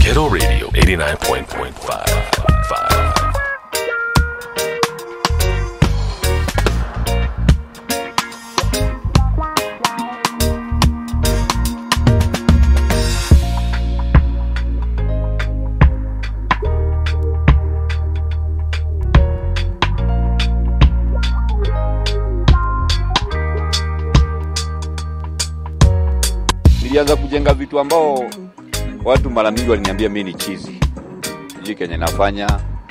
Ghetto Radio 89.5. nilianza kujenga vitu ambao watu mara mingi waliniambia mi ni chizi sijui kenye nafanya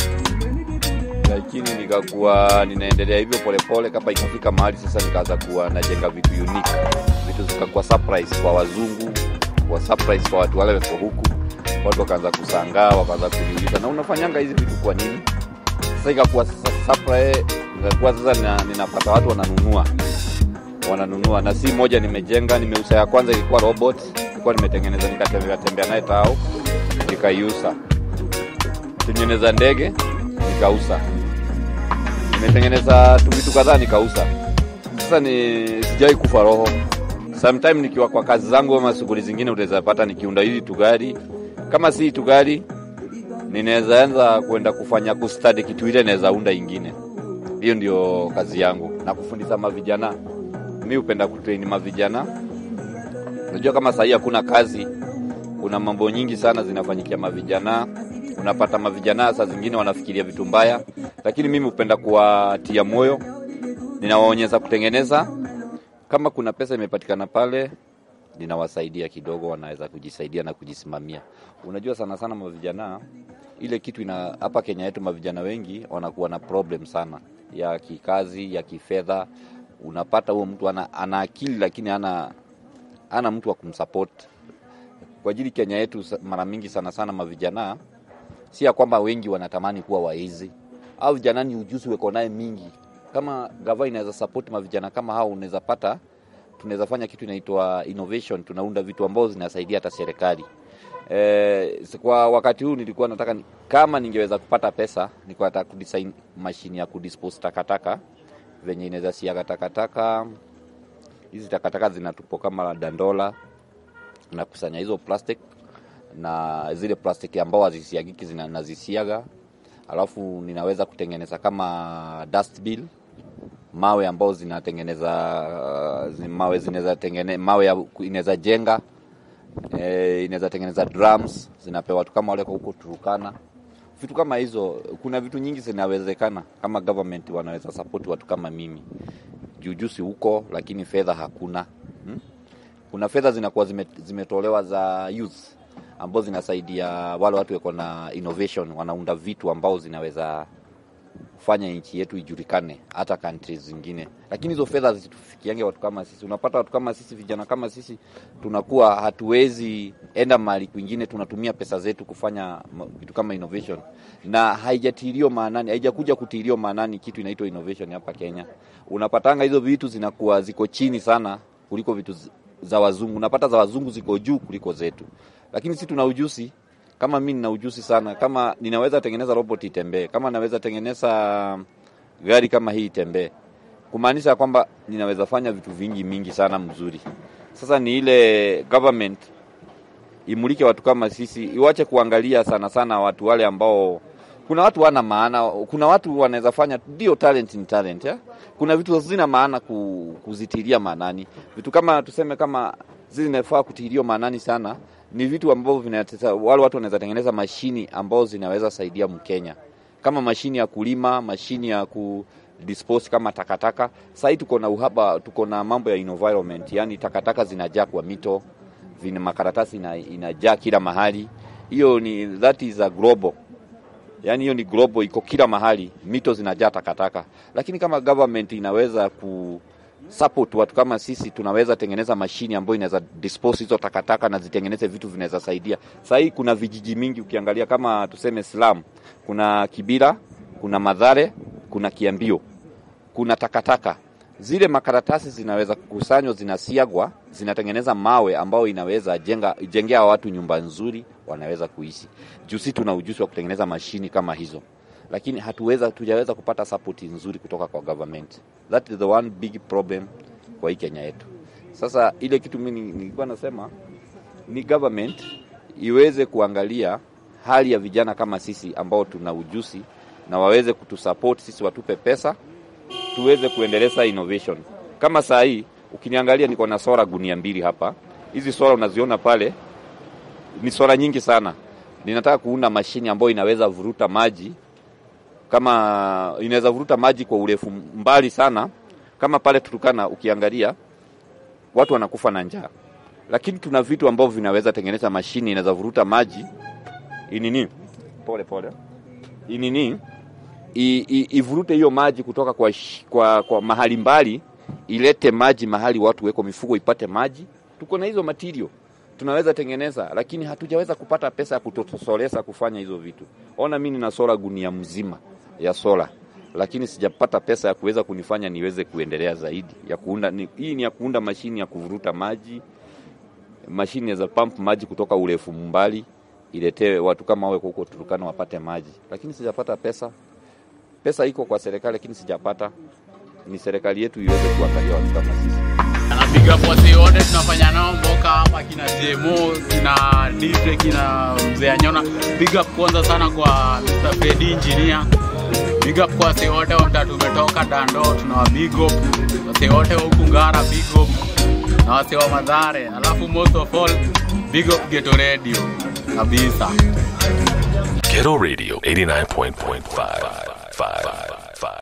lakini nikakuwa ninaendelea hivyo polepole kama ikafika mahali sasa nikaanza kuwa najenga vitu unique vitu zikakuwa surprise kwa wazungu kwa surprise kwa watu wale wako huku watu wakaanza kusangaa wakaanza kuniuliza na unafanyanga hizi vitu kwa nini sasa ikakuwa sasa surprise ikakuwa sasa nina, ninapata watu wananunua wananunua na si moja nimejenga nimeusa ya kwanza ilikuwa robot ilikuwa nimetengeneza nikatembea tembea naye tao nikaiusa tengeneza ndege nikausa nimetengeneza tu vitu kadhaa nikausa sasa ni sijawai kufa roho sometime nikiwa kwa kazi zangu ama shughuli zingine utaweza pata nikiunda hili tugari kama si tugari ninaweza anza kwenda kufanya kustadi kitu ile naweza unda ingine hiyo ndio kazi yangu na kufundisha mavijana mi hupenda kutrain mavijana unajua kama sahii hakuna kazi kuna mambo nyingi sana zinafanyikia mavijana unapata mavijana saa zingine wanafikiria vitu mbaya lakini mimi hupenda kuwatia moyo ninawaonyesha kutengeneza kama kuna pesa imepatikana pale ninawasaidia kidogo wanaweza kujisaidia na kujisimamia unajua sana sana mavijana ile kitu ina hapa kenya yetu mavijana wengi wanakuwa na problem sana ya kikazi ya kifedha unapata huo mtu ana, ana akili lakini ana ana mtu wa kumsupport kwa ajili Kenya yetu sa- mara mingi sana sana mavijana si ya kwamba wengi wanatamani kuwa waizi au vijana ni ujuzi weko naye mingi kama gava inaweza support mavijana kama hao unaweza pata tunaweza fanya kitu inaitwa innovation tunaunda vitu ambao zinasaidia hata serikali Eh, kwa wakati huu nilikuwa nataka ni- kama ningeweza kupata pesa nilikuwa nataka kudesign mashine ya kudispose takataka venye inaweza siaga takataka hizi takataka zinatupwa kama dandola nakusanya hizo plastic na zile plastic ambao hazisiagiki zina- nazisiaga alafu ninaweza kutengeneza kama dustbin mawe ambao zinatengeneza uh, zi- mawe zinaweza tengene mawe ya- inaweza jenga eh, inaweza tengeneza drums zinapewa watu kama wale kwa huko Turukana vitu kama hizo kuna vitu nyingi zinawezekana kama government wanaweza support watu kama mimi jujusi huko lakini fedha hakuna hmm? kuna fedha zinakuwa zime, zimetolewa za youth ambao zinasaidia wale watu wako na innovation wanaunda vitu ambao zinaweza kufanya nchi yetu ijulikane hata countries zingine lakini hizo fedha zitufikiange watu kama sisi unapata watu kama sisi vijana kama sisi tunakuwa hatuwezi enda mahali kwingine tunatumia pesa zetu kufanya ma- vitu kama innovation na haijatilio maanani haijakuja kutilio maanani kitu inaitwa innovation hapa kenya unapatanga hizo vitu zinakuwa ziko chini sana kuliko vitu z- za wazungu unapata za wazungu ziko juu kuliko zetu lakini si tuna ujuzi kama mi nina ujuzi sana kama ninaweza tengeneza robot itembee kama naweza tengeneza gari kama hii itembee kumaanisha ya kwamba ninaweza fanya vitu vingi mingi sana mzuri sasa ni ile government imulike watu kama sisi iwache kuangalia sana sana watu wale ambao kuna watu wana maana kuna watu wanaweza fanya ndio talent ni talent ya? kuna vitu zina maana ku, kuzitilia maanani vitu kama tuseme kama zinafaa kutiliwa maanani sana ni vitu ambavyo vinatesa wale watu wanaweza tengeneza mashini ambao zinaweza saidia mkenya kama mashini ya kulima mashini ya ku dispose kama takataka sahii tuko na uhaba tuko na mambo ya environment yani takataka zinajaa kwa mito vina makaratasi ina, inajaa kila mahali hiyo ni that is a global yani hiyo ni global iko kila mahali mito zinajaa takataka lakini kama government inaweza ku support watu kama sisi tunaweza tengeneza mashini ambayo inaweza dispose hizo takataka na zitengeneze vitu vinaweza saidia sahii kuna vijiji mingi ukiangalia kama tuseme slam kuna kibira kuna madhare kuna kiambio kuna takataka zile makaratasi zinaweza kukusanywa zinasiagwa zinatengeneza mawe ambayo inaweza jenga jengea watu nyumba nzuri wanaweza kuishi juu si tuna ujuzi wa kutengeneza mashini kama hizo lakini hatuweza tujaweza kupata support nzuri kutoka kwa government that is the one big problem kwa hii kenya yetu sasa ile kitu mimi nilikuwa nasema ni government iweze kuangalia hali ya vijana kama sisi ambao tuna ujuzi na waweze kutusupport sisi, watupe pesa tuweze kuendeleza innovation. Kama saa hii ukiniangalia, niko na sola gunia mbili hapa. Hizi sola unaziona pale ni sola nyingi sana. Ninataka kuunda mashine ambayo inaweza vuruta maji kama inaweza vuruta maji kwa urefu mbali sana, kama pale Turukana ukiangalia watu wanakufa na njaa, lakini tuna vitu ambavyo vinaweza tengeneza mashine inaweza vuruta maji inini, pole pole, inini i- i- ivurute hiyo maji kutoka kwa, sh- kwa, kwa mahali mbali ilete maji mahali watu weko mifugo ipate maji. Tuko na hizo material tunaweza tengeneza, lakini hatujaweza kupata pesa ya kutosolesa kufanya hizo vitu. Ona, mimi nina sola gunia mzima ya sola, lakini sijapata pesa ya kuweza kunifanya niweze kuendelea zaidi ya kuunda ni, hii ni ya kuunda mashini ya kuvuruta maji, mashini za pump maji kutoka urefu mbali iletee watu kama wawe huko Turukana wapate maji, lakini sijapata pesa. Pesa iko kwa serikali, lakini sijapata. Ni serikali yetu iweze kuangalia watu kama sisi. Napiga posi wote tunafanya nao mboka hapa, kina JMO, kina Dipre, kina mzee Anyona. Big up kwanza sana kwa Mr. Freddy Engineer. Big up kwa wase wote wa mtaa tumetoka Dando, tunawa big up. Wase wote wa huku Ngara big up. Na wase wa Madhare. Alafu most of all big up Geto Radio kabisa. Ghetto Radio 89.5.